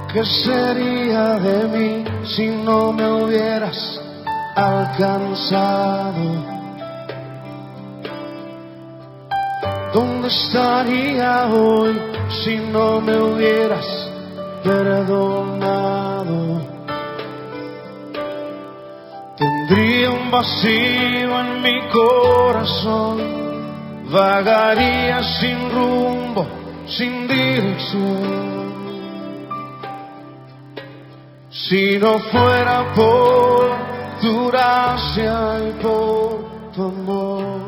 ¿Qué sería de mí si no me hubieras alcanzado? ¿Dónde estaría hoy si no me hubieras perdonado? Tendría un vacío en mi corazón, vagaría sin rumbo, sin dirección. Si no fuera por tu gracia y por tu amor.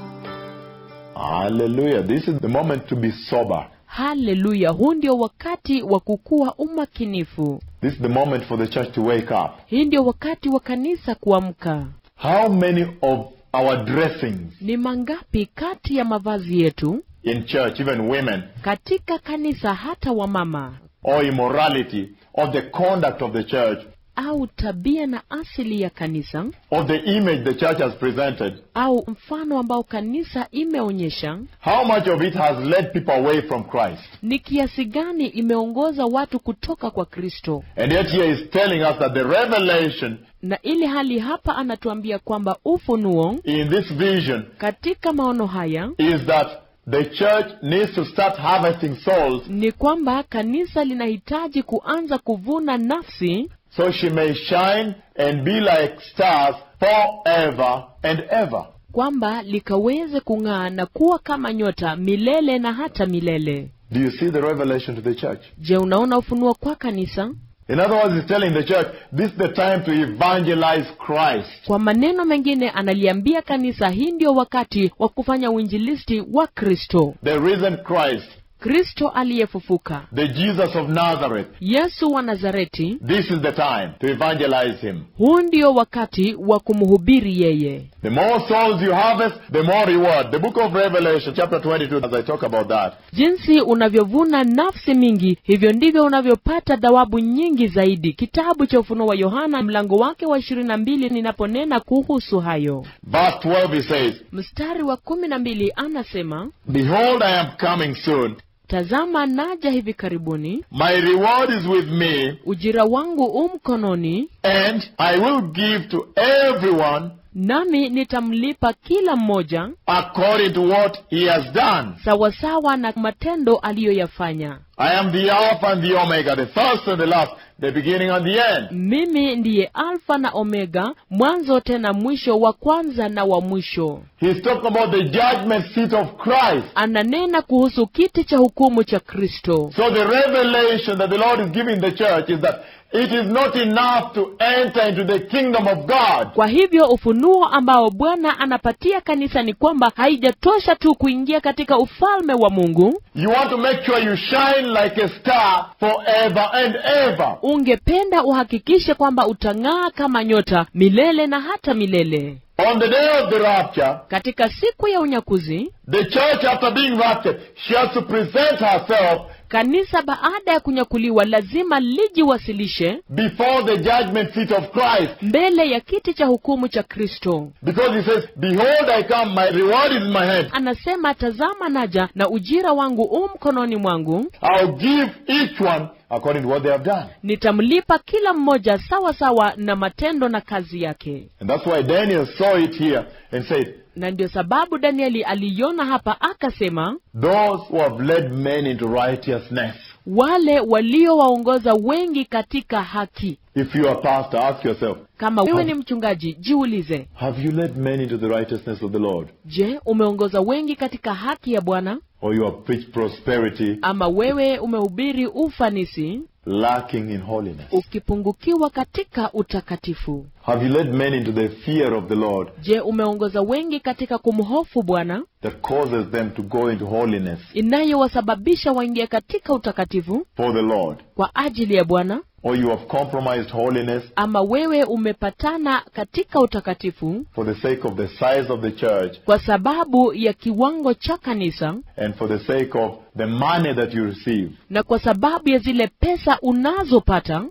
Hallelujah. This is the moment to be sober. haleluya huu ndio wakati wa kukuwa umakinifu This is the moment for the church to wake up. hii ndio wakati wa kanisa kuamka How many of our dressings ni mangapi kati ya mavazi yetu in church, even women, katika kanisa hata wamama or immorality, or the conduct of the church, au tabia na asili ya kanisa or the image the church has presented, au mfano ambao kanisa imeonyesha how much of it has led people away from Christ? ni kiasi gani imeongoza watu kutoka kwa kristo And yet here he's telling us that the revelation na ili hali hapa anatuambia kwamba ufunuo in this vision katika maono haya is that the church needs to start harvesting souls ni kwamba kanisa linahitaji kuanza kuvuna nafsi so she may shine and be like stars forever and ever. kwamba likaweze kung'aa na kuwa kama nyota milele na hata milele Do you see the revelation to the church? je unaona ufunuo kwa kanisa In other words, he's telling the church, this is the time to evangelize Christ. kwa maneno mengine analiambia kanisa hii ndio wakati wa kufanya uinjilisti wa kristo The risen Christ, kristo aliyefufuka the Jesus of Nazareth. yesu wa nazareti This is the time to evangelize him. huu ndio wakati wa kumhubiri yeye The more souls you harvest, the more reward. The book of Revelation, chapter 22, as I talk about that. jinsi unavyovuna nafsi mingi hivyo ndivyo unavyopata thawabu nyingi zaidi kitabu cha ufunuo wa yohana mlango wake wa ishirini na mbili ninaponena kuhusu hayo Verse 12, he says, mstari wa kumi na mbili anasema Behold, I am coming soon. tazama naja hivi karibuni My reward is with me, ujira wangu u mkononi and I will give to everyone nami nitamlipa kila mmoja according to what he has done. sawasawa na matendo aliyoyafanya I am the Alpha and the Omega, the first and the last, the beginning and the end. mimi ndiye alfa na omega mwanzo tena mwisho wa kwanza na wa mwisho He's talking about the judgment seat of Christ. ananena kuhusu kiti cha hukumu cha kristo So the revelation that the Lord is giving the church is that it is not enough to enter into the kingdom of God. kwa hivyo ufunuo ambao bwana anapatia kanisa ni kwamba haijatosha tu kuingia katika ufalme wa mungu You want to make sure you shine like a star forever and ever. ungependa uhakikishe kwamba utang'aa kama nyota milele na hata milele On the day of the rapture, katika siku ya unyakuzi the church after being raptured, she has to present herself kanisa baada ya kunyakuliwa lazima lijiwasilishe before the judgment seat of Christ. mbele ya kiti cha hukumu cha kristo Because he says, Behold, I come, my reward is in my hand. anasema tazama naja na ujira wangu u mkononi mwangu I'll give each one according to what they have done. nitamlipa kila mmoja sawa sawa na matendo na kazi yake And that's why Daniel saw it here and said, na ndio sababu danieli aliiona hapa akasema Those who have led men into righteousness. wale waliowaongoza wengi katika haki If you are a pastor, ask yourself, kama wewe ni mchungaji jiulize have you led men into the righteousness of the Lord? je umeongoza wengi katika haki ya bwana Or you have preached prosperity, ama wewe umehubiri ufanisi lacking in holiness? ukipungukiwa katika utakatifu Have you led men into the fear of the Lord je umeongoza wengi katika kumhofu bwana that causes them to go into holiness inayowasababisha waingie katika utakatifu for the Lord? kwa ajili ya bwana Or you have compromised holiness ama wewe umepatana katika utakatifu for the sake of the size of the church kwa sababu ya kiwango cha kanisa and for the sake of the money that you receive. na kwa sababu ya zile pesa unazopata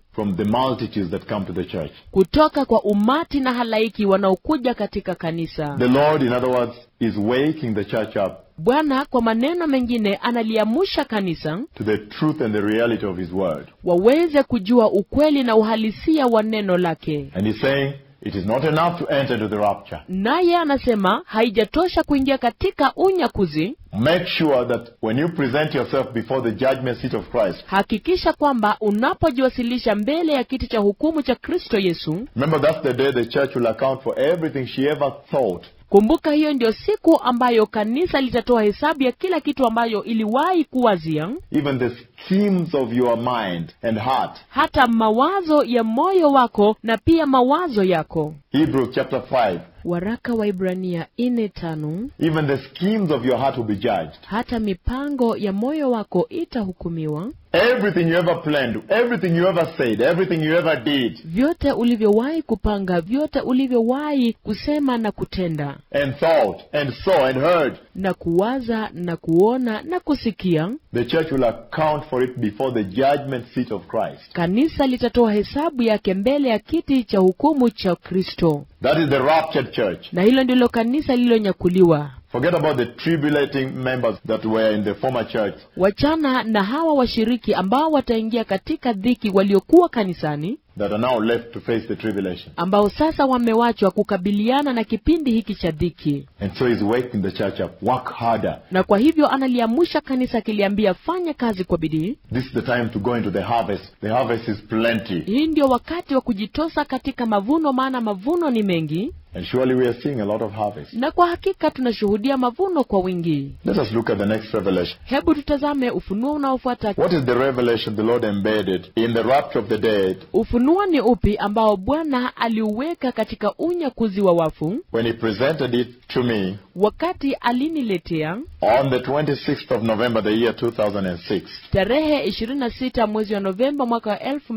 from the multitudes that come to the church. kutoka kwa umati na halaiki wanaokuja katika kanisa The Lord, in other words, is waking the church up bwana kwa maneno mengine analiamusha kanisa to the truth and the reality of His Word. waweze kujua ukweli na uhalisia wa neno lake And He's saying, it is not enough to enter into the rapture. naye anasema haijatosha kuingia katika unyakuzi Make sure that when you present yourself before the judgment seat of Christ, hakikisha kwamba unapojiwasilisha mbele ya kiti cha hukumu cha kristo yesu remember that's the day the church will account for everything she ever thought kumbuka hiyo ndio siku ambayo kanisa litatoa hesabu ya kila kitu ambayo iliwahi kuwazia even the schemes of your mind and heart. hata mawazo ya moyo wako na pia mawazo yako Hebrews chapter 5. waraka wa ibrania ine tano Even the schemes of your heart will be judged. hata mipango ya moyo wako itahukumiwa Everything you ever planned, everything you ever said, everything you ever did vyote ulivyowahi kupanga vyote ulivyowahi kusema na kutenda and thought and saw and heard, na kuwaza na kuona na kusikia the church will account for it before the judgment seat of Christ. kanisa litatoa hesabu yake mbele ya kiti cha hukumu cha kristo That is the raptured church. na hilo ndilo kanisa lililonyakuliwa Forget about the tribulating members that were in the former church. wachana na hawa washiriki ambao wataingia katika dhiki waliokuwa kanisani that are now left to face the tribulation. ambao sasa wamewachwa kukabiliana na kipindi hiki cha dhiki And so he's waking the church up. Work harder. na kwa hivyo analiamusha kanisa akiliambia fanya kazi kwa bidii This is the time to go into the harvest. The harvest is plenty. hii ndio wakati wa kujitosa katika mavuno maana mavuno ni mengi And surely we are seeing a lot of harvest. na kwa hakika tunashuhudia mavuno kwa wingi Let us look at the next revelation. hebu tutazame ufunuo unaofuata What is the revelation the Lord embedded in the rapture of the dead ufunuo ni upi ambao bwana aliuweka katika unyakuzi wa wafu when he presented it to me wakati aliniletea on the 26th of November, the year 2006? tarehe 26 mwezi wa novemba mwaka wa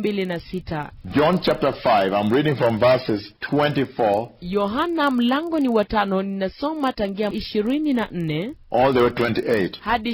2006 John chapter 5, I'm reading from verses 24 yohana mlango ni watano ninasoma tangia 24 all the way 28. hadi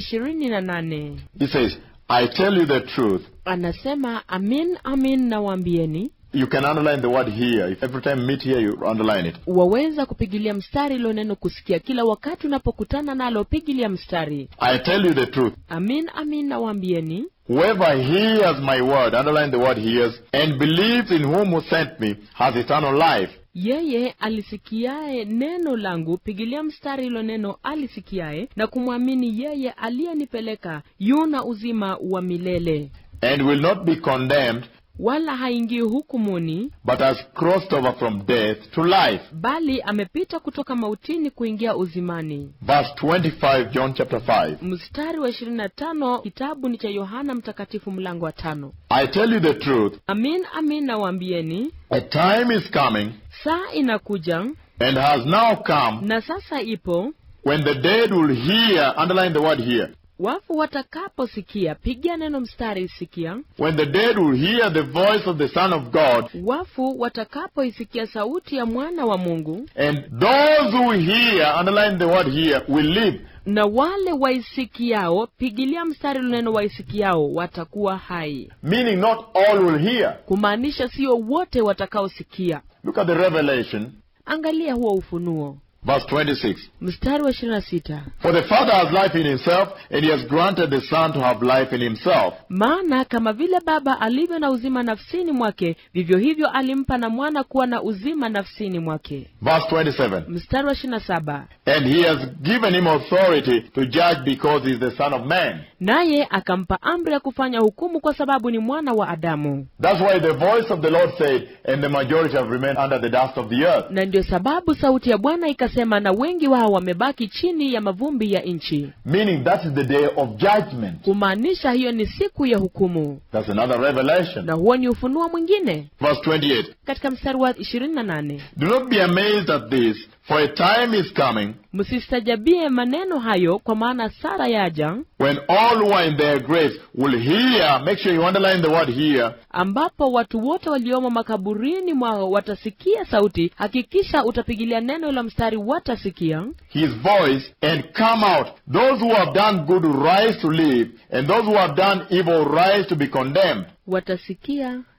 28 He says, I tell you the truth. anasema amin amin nawaambieni You can underline the word here. If every time meet here, you underline it. waweza kupigilia mstari ilo neno kusikia kila wakati unapokutana nalo pigilia mstari I tell you the truth. amin amin nawaambieni Whoever hears my word, underline the word hears, and believes in whom who sent me, has eternal life. yeye alisikiaye neno langu pigilia mstari ilo neno alisikiaye na kumwamini yeye aliyenipeleka yuna uzima wa milele and will not be condemned, wala haingii hukumuni but has crossed over from death to life. bali amepita kutoka mautini kuingia uzimani Verse 25, John chapter 5. mstari wa 25 kitabu ni cha yohana mtakatifu mlango wa tano I tell you the truth, amin amin nawaambieni a time is coming, saa inakuja and has now come, na sasa ipo when the dead will hear, underline the word hear, wafu watakaposikia pigia neno mstari sikia when the dead will hear the voice of the Son of God, wafu watakapoisikia sauti ya mwana wa mungu and those who hear, underline the word hear, will live. na wale waisikiao pigilia mstari luneno waisikiao watakuwa hai Meaning not all will hear. kumaanisha sio wote watakaosikia Look at the revelation, angalia huo ufunuo verse 26. mstari wa 26 For the Father has life in himself, and he has granted the Son to have life in himself. maana kama vile baba alivyo na uzima nafsini mwake vivyo hivyo alimpa na mwana kuwa na uzima nafsini mwake Verse 27. mstari wa 27 And he has given him authority to judge because he is the Son of Man. naye akampa amri ya kufanya hukumu kwa sababu ni mwana wa adamu That's why the voice of the Lord said, and the majority have remained under the dust of the earth. na ndio sababu sauti ya bwana ikasema na wengi wao wamebaki chini ya mavumbi ya nchi Meaning that is the day of judgment. kumaanisha hiyo ni siku ya hukumu That's another revelation. na huo ni ufunuo mwingine Verse 28. katika mstari wa 28 Do not be amazed at this, for a time is coming msistajabie maneno hayo kwa maana sara yaja when all who are in their graves will hear. Make sure you underline the word hear. ambapo watu wote waliomo makaburini mwao watasikia sauti hakikisha utapigilia neno la mstari watasikia his voice and come out. Those who have done good rise to live, and those who have done evil rise to be condemned. watasikia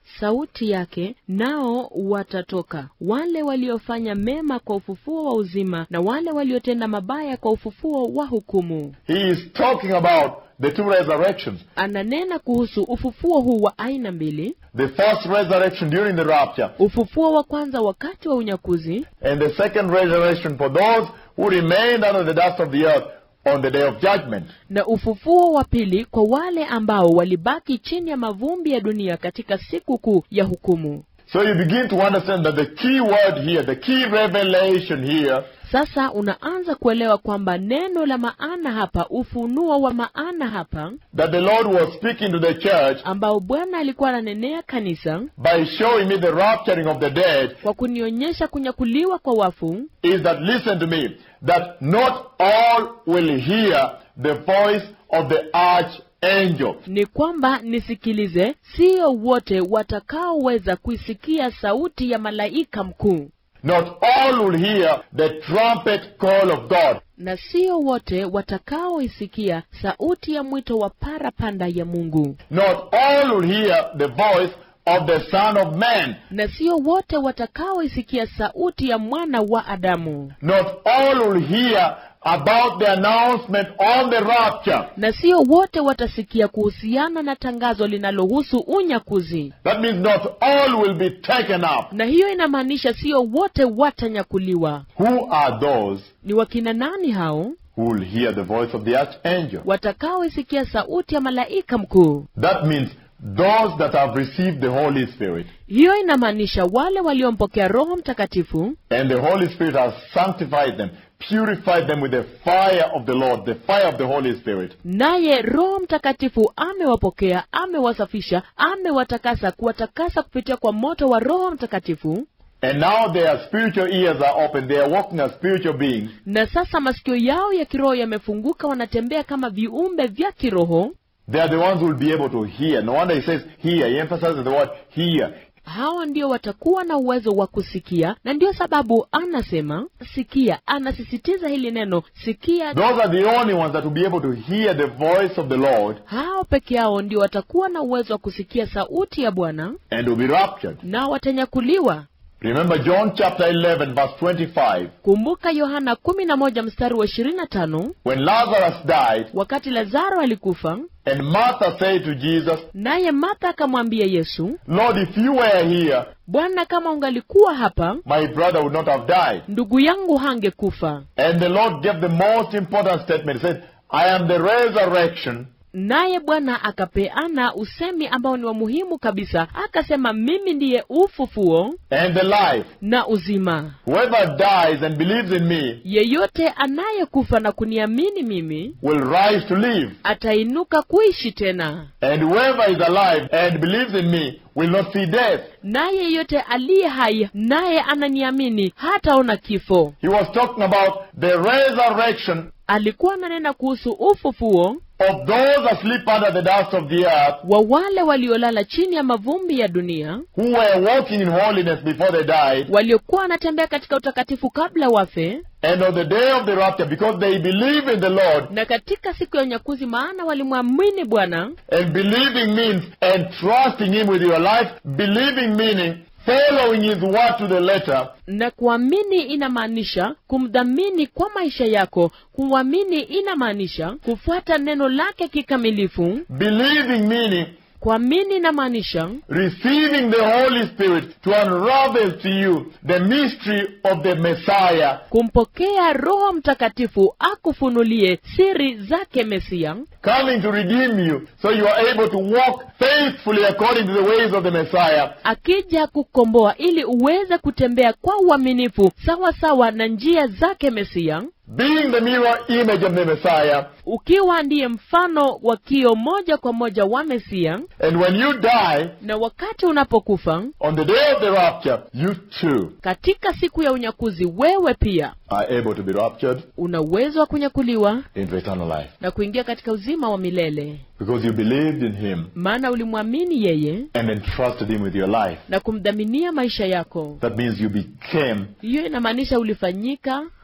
sauti yake, nao watatoka, wale waliofanya mema kwa ufufuo wa uzima, na wale waliotenda mabaya kwa ufufuo wa hukumu. He is talking about the two resurrections. Ananena kuhusu ufufuo huu wa aina mbili, The first resurrection during the rapture, ufufuo wa kwanza wakati wa unyakuzi, and the second resurrection for those who remained under the dust of the earth on the day of judgment. na ufufuo wa pili kwa wale ambao walibaki chini ya mavumbi ya dunia katika siku kuu ya hukumu. So you begin to understand that the key word here, the key revelation here, Sasa unaanza kuelewa kwamba neno la maana hapa, ufunuo wa maana hapa, that the Lord was speaking to the church ambao Bwana alikuwa ananenea kanisa by showing me the rapturing of the dead kwa kunionyesha kunyakuliwa kwa wafu, is that, listen to me, that not all will hear the voice of the archangel. ni kwamba nisikilize, sio wote watakaoweza kuisikia sauti ya malaika mkuu, Not all will hear the trumpet call of God. na sio wote watakaoisikia sauti ya mwito wa parapanda ya Mungu, Not all will hear the voice of the Son of Man. na sio wote watakaoisikia sauti ya mwana wa Adamu, Not all will hear about the announcement on the rapture. na sio wote watasikia kuhusiana na tangazo linalohusu unyakuzi. That means not all will be taken up. Na hiyo inamaanisha sio wote watanyakuliwa. Who are those Ni wakina nani hao who will hear the voice of the archangel? watakaoisikia sauti ya malaika mkuu? That means those that have received the Holy Spirit. Hiyo inamaanisha wale waliompokea Roho Mtakatifu, And the Holy Spirit has sanctified them, purified them with the fire of the Lord, the fire of the Holy Spirit. naye Roho Mtakatifu amewapokea, amewasafisha, amewatakasa, kuwatakasa kupitia kwa moto wa Roho Mtakatifu. And now their spiritual ears are open. They are walking as spiritual beings. Na sasa masikio yao ya kiroho yamefunguka, wanatembea kama viumbe vya kiroho. They are the ones who will be able to hear. No wonder he says hear. He emphasizes the word hear. Hawa ndio watakuwa na uwezo wa kusikia, na ndio sababu anasema sikia. Anasisitiza hili neno sikia. Those are the only ones that will be able to hear the voice of the Lord Hao peke yao ndio watakuwa na uwezo wa kusikia sauti ya Bwana and will be raptured. na watanyakuliwa. Remember John chapter 11 verse 25. Kumbuka Yohana kumi na moja mstari wa ishirini na tano When Lazarus died wakati Lazaro alikufa, and Martha said to Jesus, naye Martha akamwambia Yesu, Lord, if you were here, Bwana, kama ungalikuwa hapa, my brother would not have died. ndugu yangu hangekufa. And the Lord gave the most important statement. He said, I am the resurrection Naye Bwana akapeana usemi ambao ni wa muhimu kabisa, akasema, mimi ndiye ufufuo and the life. na uzima. Whoever dies and believes in me Yeyote anayekufa na kuniamini mimi will rise to live. atainuka kuishi tena, And whoever is alive and believes in me will not see death. naye yeyote aliye hai naye ananiamini hataona kifo. He was talking about the resurrection Alikuwa ananena kuhusu ufufuo of those asleep under the dust of the earth wa wale waliolala chini ya mavumbi ya dunia, who were walking in holiness before they died. waliokuwa wanatembea katika utakatifu kabla wafe, And on the day of the rapture, because they believe in the Lord, na katika siku ya unyakuzi, maana walimwamini Bwana. and believing means and trusting Him with your life, believing meaning following His word to the letter, Na kuamini inamaanisha kumdhamini kwa maisha yako. Kuamini inamaanisha kufuata neno lake kikamilifu. believing meaning Kuamini inamaanisha receiving the Holy Spirit to unravel to you the mystery of the Messiah, kumpokea Roho Mtakatifu akufunulie siri zake Mesia, coming to redeem you so you are able to walk faithfully according to the ways of the Messiah, akija kukomboa ili uweze kutembea kwa uaminifu sawa sawa na njia zake Mesia, being the mirror image of the Messiah. ukiwa ndiye mfano wa kio moja kwa moja wa Mesia. And when you die Na wakati unapokufa on the day of the rapture, you too katika siku ya unyakuzi, wewe pia are able to be raptured una uwezo wa kunyakuliwa into eternal life na kuingia katika uzima wa milele, because you believed in Him maana ulimwamini yeye and entrusted Him with your life. na kumdhaminia maisha yako. That means you became Hiyo inamaanisha ulifanyika the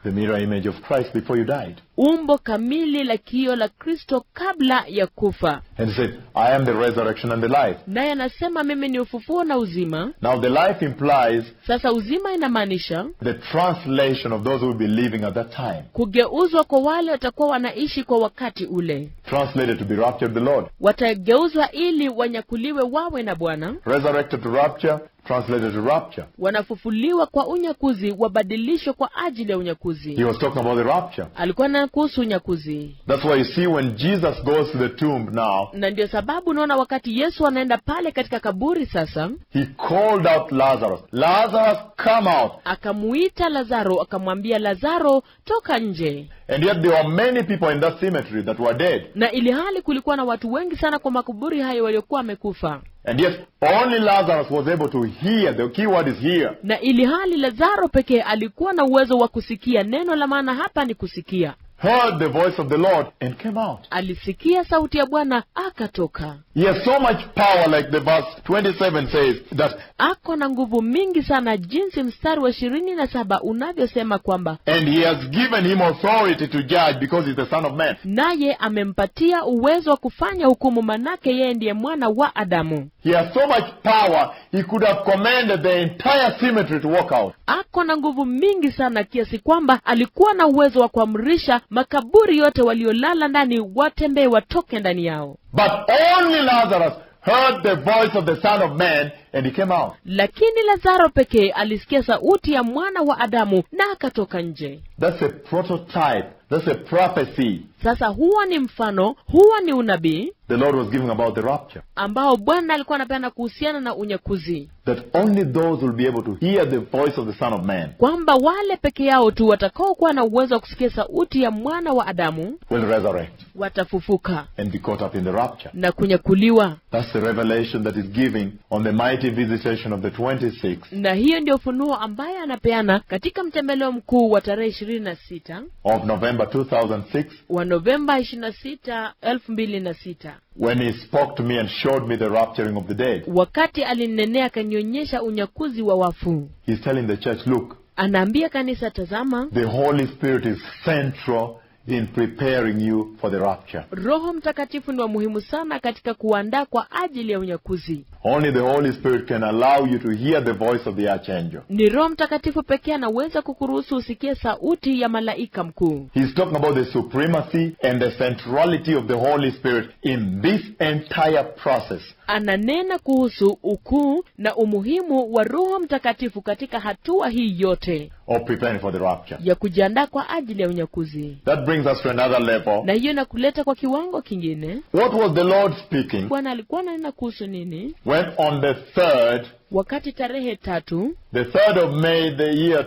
the mirror image of Christ before you died. umbo kamili la kio la kristo kabla ya kufa And he said, I am the resurrection and the life. naye anasema mimi ni ufufuo na uzima Now the life implies sasa uzima inamaanisha the translation of those who will be living at that time. kugeuzwa kwa wale watakuwa wanaishi kwa wakati ule Translated to be raptured the Lord. watageuzwa ili wanyakuliwe wawe na bwana Resurrected to rapture, translated to rapture. wanafufuliwa kwa unyakuzi wabadilishwe kwa ajili ya unyakuzi He was talking about the rapture. alikuwa na kuhusu unyakuzi That's why you see when Jesus goes to the tomb now, na ndio sababu unaona wakati yesu anaenda pale katika kaburi sasa he called out Lazarus. Lazarus, come out. akamuita lazaro akamwambia lazaro toka nje And yet there were many people in that cemetery that were dead. na ili hali kulikuwa na watu wengi sana kwa makaburi hayo waliokuwa wamekufa And yet only Lazarus was able to hear. The key word is hear. na ili hali lazaro pekee alikuwa na uwezo wa kusikia neno la maana hapa ni kusikia Heard the voice of the Lord and came out. alisikia sauti ya bwana akatoka He has so much power, like the verse 27 says, that ako na nguvu mingi sana jinsi mstari wa ishirini na saba unavyosema kwamba and he has given him authority to judge because he's the Son of Man. naye amempatia uwezo wa kufanya hukumu manake yeye ndiye mwana wa adamu He has so much power, he could have commanded the entire cemetery to walk out. ako na nguvu mingi sana kiasi kwamba alikuwa na uwezo wa kuamrisha makaburi yote waliolala ndani watembee watoke ndani yao But only Lazarus heard the voice of the Son of Man and he came out. lakini lazaro pekee alisikia sauti ya mwana wa adamu na akatoka nje That's a prototype. That's a prophecy sasa huwa ni mfano huwa ni unabii the Lord was giving about the rapture. ambao bwana alikuwa anapeana kuhusiana na unyakuzi That only those will be able to hear the voice of the Son of Man kwamba wale peke yao tu watakaokuwa na uwezo wa kusikia sauti ya mwana wa adamu will resurrect watafufuka and be caught up in the rapture. na kunyakuliwa That's the revelation that is giving on the mighty visitation of the 26th na hiyo ndio ufunuo ambaye anapeana katika mtembeleo mkuu wa tarehe ishirini na sita of November 2006 wa novemba ishirini na sita elfu mbili na sita when he spoke to me and showed me the rapturing of the dead. wakati alinenea akanionyesha unyakuzi wa wafu He's telling the church, look, anaambia kanisa tazama the Holy Spirit is central in preparing you for the rapture. roho mtakatifu ni wa muhimu sana katika kuandaa kwa ajili ya unyakuzi Only the Holy Spirit can allow you to hear the voice of the archangel. ni roho mtakatifu pekee anaweza kukuruhusu usikie sauti ya malaika mkuu He's talking about the supremacy and the centrality of the Holy Spirit in this entire process. ananena kuhusu ukuu na umuhimu wa roho mtakatifu katika hatua hii yote of preparing for the rapture. ya kujiandaa kwa ajili ya unyakuzi That brings us to another level. na hiyo inakuleta kwa kiwango kingine What was the Lord speaking bwana alikuwa ananena kuhusu nini when on the third, wakati tarehe tatu the third of May, the year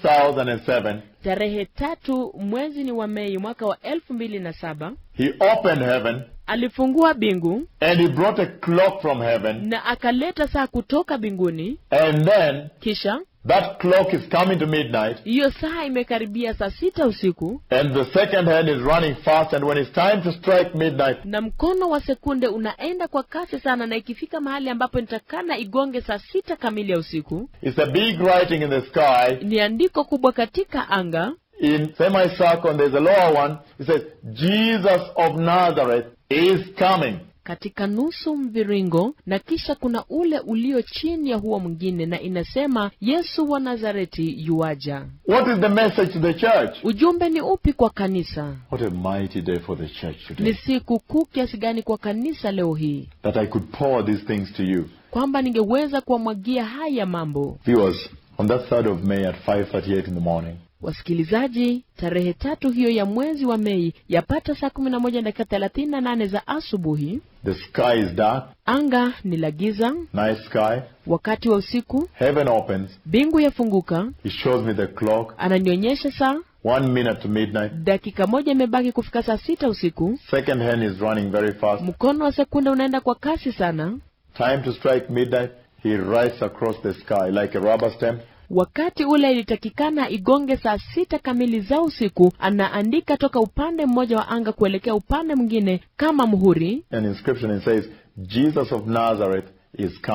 2007, tarehe tatu mwezi ni wa mei mwaka wa elfu mbili na saba he opened heaven alifungua bingu and he brought a clock from heaven na akaleta saa kutoka mbinguni and then kisha that clock is coming to midnight hiyo saa imekaribia saa sita usiku and the second hand is running fast and when it's time to strike midnight, na mkono wa sekunde unaenda kwa kasi sana na ikifika mahali ambapo nitakana igonge saa sita kamili ya usiku it's a big writing in the sky ni andiko kubwa katika anga in semicircle and there's a lower one. It says, Jesus of Nazareth is coming. katika nusu mviringo na kisha kuna ule ulio chini ya huo mwingine na inasema yesu wa nazareti yuaja What is the message to the church? ujumbe ni upi kwa kanisa What a mighty day for the church ni today. siku kuu kiasi gani kwa kanisa leo hii That I could pour these things to you. kwamba ningeweza kuwamwagia haya mambo Viewers, on that 3rd of May at 5.38 in the morning, wasikilizaji tarehe tatu hiyo ya mwezi wa mei yapata saa kumi na moja dakika thelathini na nane za asubuhi the sky is dark, anga ni la giza night sky, wakati wa usiku heaven opens, mbingu yafunguka he shows me the clock, ananionyesha saa one minute to midnight, dakika moja imebaki kufika saa sita usiku second hand is running very fast, mkono wa sekunde unaenda kwa kasi sana time to strike midnight, he writes across the sky like a rubber stamp, wakati ule ilitakikana igonge saa sita kamili za usiku anaandika toka upande mmoja wa anga kuelekea upande mwingine kama muhuri an inscription and says, Jesus of Nazareth is coming.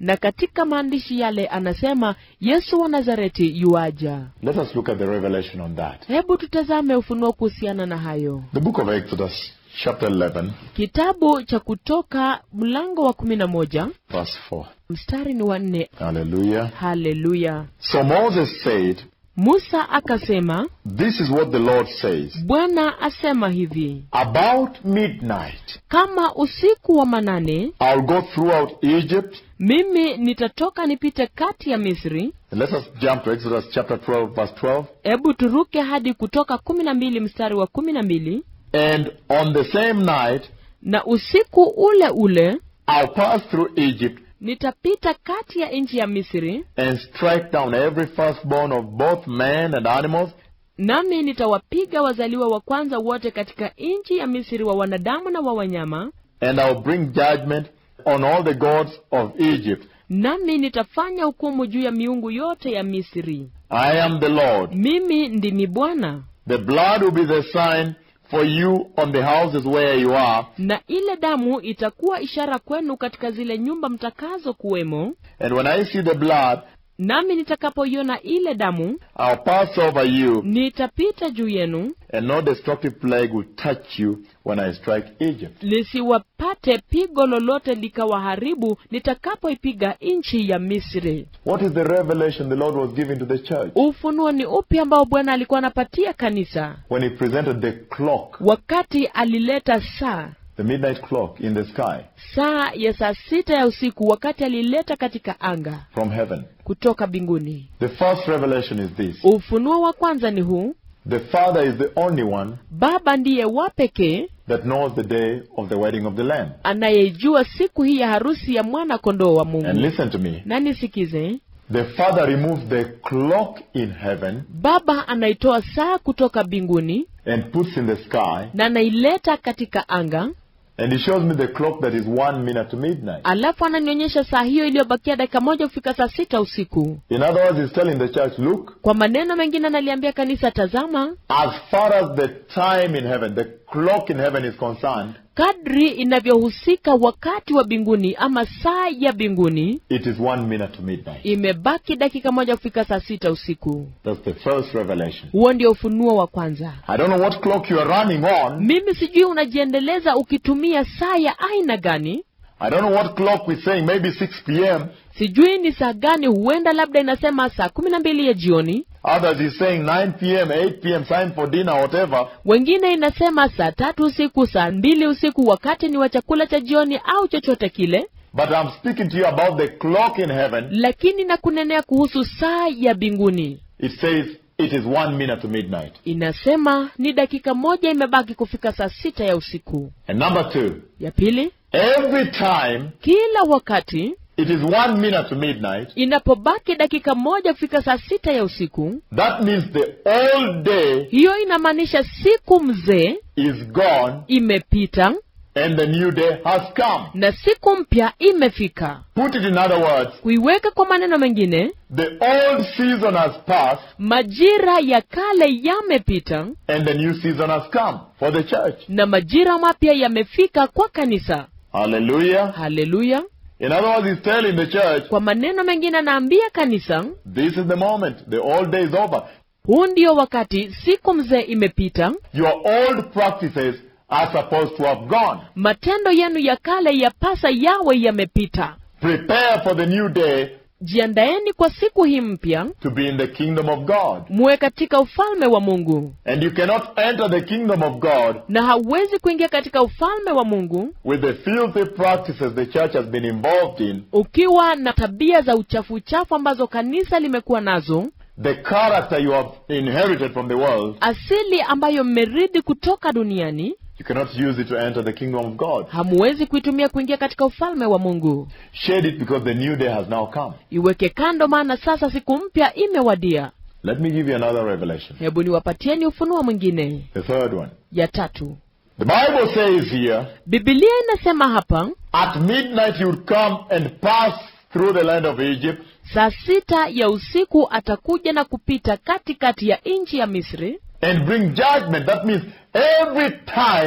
na katika maandishi yale anasema yesu wa nazareti yuaja Let us look at the revelation on that. hebu tutazame ufunuo kuhusiana na hayo The book of Exodus, chapter 11, kitabu cha kutoka mlango wa kumi na moja verse 4. mstari ni wa nne Hallelujah. haleluya So Moses said, musa akasema This is what the Lord says. bwana asema hivi About midnight, kama usiku wa manane I'll go throughout Egypt. mimi nitatoka nipite kati ya misri And let us jump to Exodus chapter 12, verse 12. hebu turuke hadi kutoka kumi na mbili mstari wa kumi na mbili And on the same night, na usiku ule ule I'll pass through Egypt nitapita kati ya nchi ya misri and strike down every firstborn of both man and animals, nami nitawapiga wazaliwa wa kwanza wote katika nchi ya misri wa wanadamu na wa wanyama and I'll bring judgment on all the gods of Egypt. nami nitafanya hukumu juu ya miungu yote ya misri I am the Lord. mimi ndimi bwana The blood will be the sign for you on the houses where you are, na ile damu itakuwa ishara kwenu katika zile nyumba mtakazo kuwemo and when I see the blood, nami nitakapoiona ile damu I'll pass over you, nitapita juu yenu and no destructive plague will touch you when I strike Egypt. lisiwapate pigo lolote likawaharibu nitakapoipiga nchi ya misri What is the revelation the Lord was giving to the church ufunuo ni upi ambao bwana alikuwa anapatia kanisa when He presented the clock, wakati alileta saa the midnight clock in the sky saa ya saa sita ya usiku wakati alileta katika anga from heaven? kutoka mbinguni The first revelation is this ufunuo wa kwanza ni huu The Father is the only one baba ndiye wa pekee that knows the day of the wedding of the Lamb. anayeijua siku hii ya harusi ya mwana kondoo wa And mungu listen to me. na nisikize The Father removes the clock in heaven baba anaitoa saa kutoka mbinguni and puts in the sky, na anaileta katika anga and He shows me the clock that is one minute to midnight. alafu ananionyesha saa hiyo iliyobakia dakika moja kufika saa sita usiku In other words, He's telling the church, look, kwa maneno mengine analiambia kanisa tazama as far as the time in heaven, the clock in heaven is concerned, kadri inavyohusika wakati wa mbinguni ama saa ya mbinguni it is one minute to midnight. imebaki dakika moja kufika saa sita usiku That's the first revelation. huo ndio ufunuo wa kwanza I don't know what clock you are running on. mimi sijui unajiendeleza ukitumia saa ya aina gani I don't know what clock we're saying, maybe 6 p.m. sijui ni saa gani huenda labda inasema saa kumi na mbili ya jioni Others is saying 9 p.m., 8 p.m., time for dinner, whatever. wengine inasema saa tatu usiku saa mbili usiku wakati ni wa chakula cha jioni au chochote kile But I'm speaking to you about the clock in heaven. lakini na kunenea kuhusu saa ya mbinguni It says it is one minute to midnight. inasema ni dakika moja imebaki kufika saa sita ya usiku And number two, ya pili every time kila wakati it is one minute to midnight, inapobaki dakika moja kufika saa sita ya usiku that means the old day hiyo inamaanisha siku mzee is gone imepita and the new day has come. na siku mpya imefika Put it in other words, kuiweka kwa maneno mengine the old season has passed majira ya kale yamepita and the new season has come for the church. na majira mapya yamefika kwa kanisa Hallelujah. haleluya In other words, he's telling the church, kwa maneno mengine anaambia kanisa this is the moment. The old day is over. huu ndio wakati siku mzee imepita Your old practices are supposed to have gone. matendo yenu ya kale yapasa yawe yamepita Prepare for the new day jiandaeni kwa siku hii mpya to be in the kingdom of God. muwe katika ufalme wa mungu And you cannot enter the kingdom of God na hauwezi kuingia katika ufalme wa mungu with the filthy practices the church has been involved in, ukiwa na tabia za uchafu uchafu ambazo kanisa limekuwa nazo the character you have inherited from the world. asili ambayo mmeridhi kutoka duniani You cannot use it to enter the kingdom of God. hamuwezi kuitumia kuingia katika ufalme wa mungu Shed it because the new day has now come. iweke kando maana sasa siku mpya imewadia Let me give you another revelation. hebu niwapatieni ufunuo mwingine The third one. ya tatu The Bible says here, bibilia inasema hapa at midnight you would come and pass through the land of Egypt, saa sita ya usiku atakuja na kupita katikati ya nchi ya misri and bring judgment. That means every time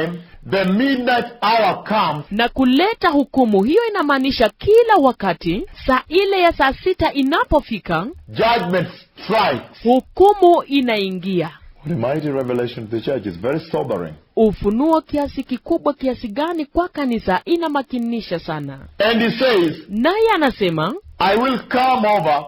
the midnight hour comes, na kuleta hukumu hiyo inamaanisha kila wakati saa ile ya saa sita inapofika judgment strikes. hukumu inaingia What a mighty revelation to the church. It's very sobering. ufunuo kiasi kikubwa kiasi gani kwa kanisa inamakinisha sana And he says, naye anasema I will come over,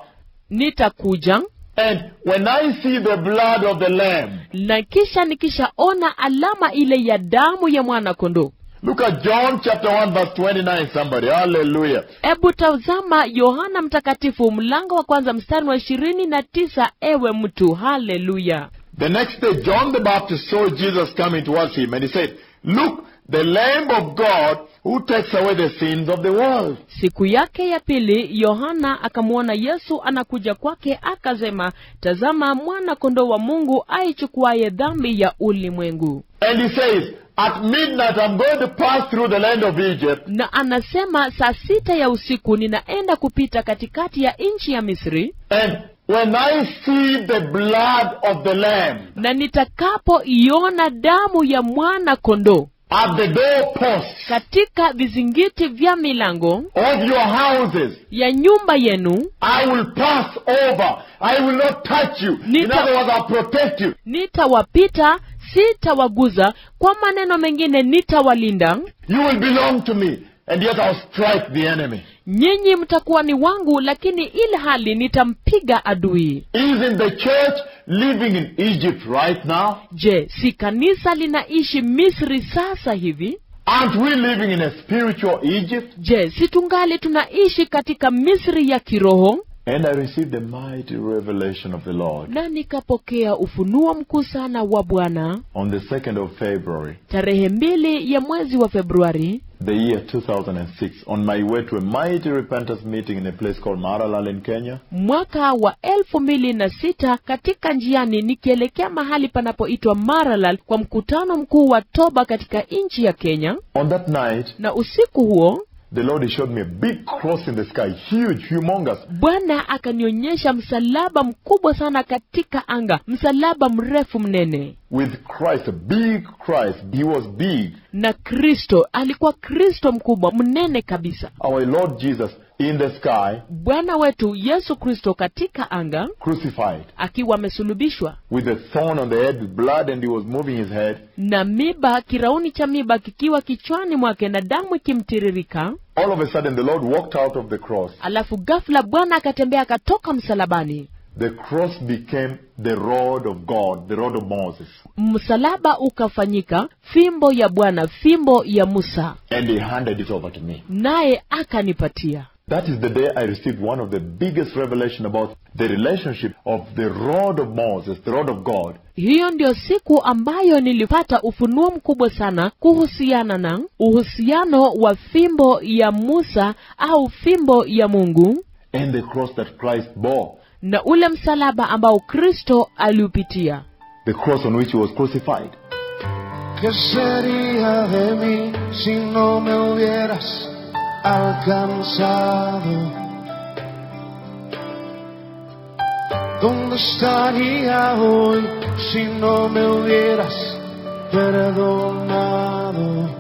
nitakuja and when I see the blood of the Lamb, na kisha nikishaona alama ile ya damu ya mwana kondoo look at John chapter 1, verse 29, somebody. Hallelujah. hebu tazama yohana mtakatifu mlango wa kwanza mstari wa ishirini na tisa ewe mtu haleluya The next day, John the Baptist saw Jesus coming towards him, and he said, Look, the Lamb of God who takes away the sins of the world. siku yake ya pili yohana akamwona yesu anakuja kwake akasema tazama mwana kondoo wa mungu aichukuaye dhambi ya ulimwengu And he says, At midnight, I'm going to pass through the land of Egypt, na anasema saa sita ya usiku ninaenda kupita katikati ya nchi ya misri and when I see the blood of the Lamb na nitakapoiona damu ya mwana kondoo at the doorposts katika vizingiti vya milango of your houses, ya nyumba yenu I will pass over. I will not touch you. In Nita- other words, I'll protect you. nitawapita sitawaguza kwa maneno mengine nitawalinda You will belong to me, and yet I'll strike the enemy. nyinyi mtakuwa ni wangu lakini ile hali nitampiga adui Isn't the church living in Egypt right now? je si kanisa linaishi misri sasa hivi Aren't we living in a spiritual Egypt? je si tungali tunaishi katika misri ya kiroho And I received the mighty revelation of the Lord na nikapokea ufunuo mkuu sana wa bwana on the 2nd of February, tarehe mbili ya mwezi wa februari the year 2006, on my way to a mighty repentance meeting in a place called Maralal in Kenya. mwaka wa elfu mbili na sita katika njiani nikielekea mahali panapoitwa maralal kwa mkutano mkuu wa toba katika nchi ya kenya On that night, na usiku huo the Lord he showed me a big cross in the sky, huge, humongous. bwana akanionyesha msalaba mkubwa sana katika anga msalaba mrefu mnene with Christ, a big Christ. He was big. na kristo alikuwa kristo mkubwa mnene kabisa Our Lord Jesus in the sky, bwana wetu yesu kristo katika anga crucified, akiwa amesulubishwa with a thorn on the head, with blood, and he was moving his head. na miba kirauni cha miba kikiwa kichwani mwake na damu ikimtiririka All of a sudden, the Lord walked out of the cross. alafu ghafla bwana akatembea akatoka msalabani The cross became the rod of God, the rod of Moses. msalaba ukafanyika fimbo ya bwana fimbo ya musa And he handed it over to me. naye akanipatia That is the day I received one of the biggest revelation about the relationship of the rod of Moses, the rod of God, hiyo ndio siku ambayo nilipata ufunuo mkubwa sana kuhusiana na uhusiano wa fimbo ya musa au fimbo ya mungu and the cross that Christ bore, na ule msalaba ambao kristo aliupitia the cross on which he was crucified. ¿Qué sería de mí si no me hubieras alcanzado? ¿Dónde estaría hoy si no me hubieras perdonado?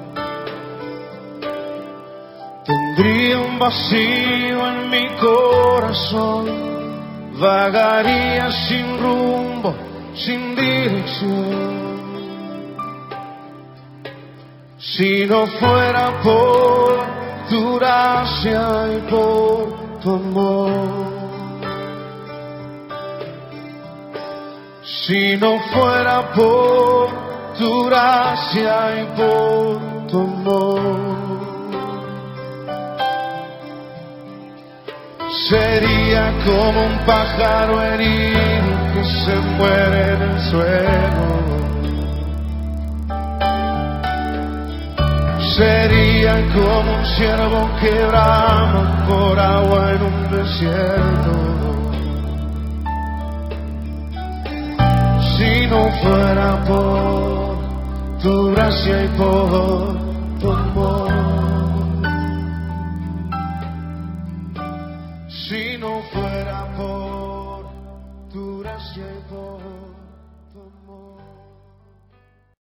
Tendría un vacío en mi corazón, vagaría sin rumbo, sin dirección. Si no fuera por tu gracia y por tu amor. Si no fuera por tu gracia y por tu amor. Sería como un pájaro herido que se muere en el suelo. Sería como un ciervo que brama por agua en un desierto. Si no fuera por tu gracia y por tu amor. Si no fuera por tu gracia y por tu amor.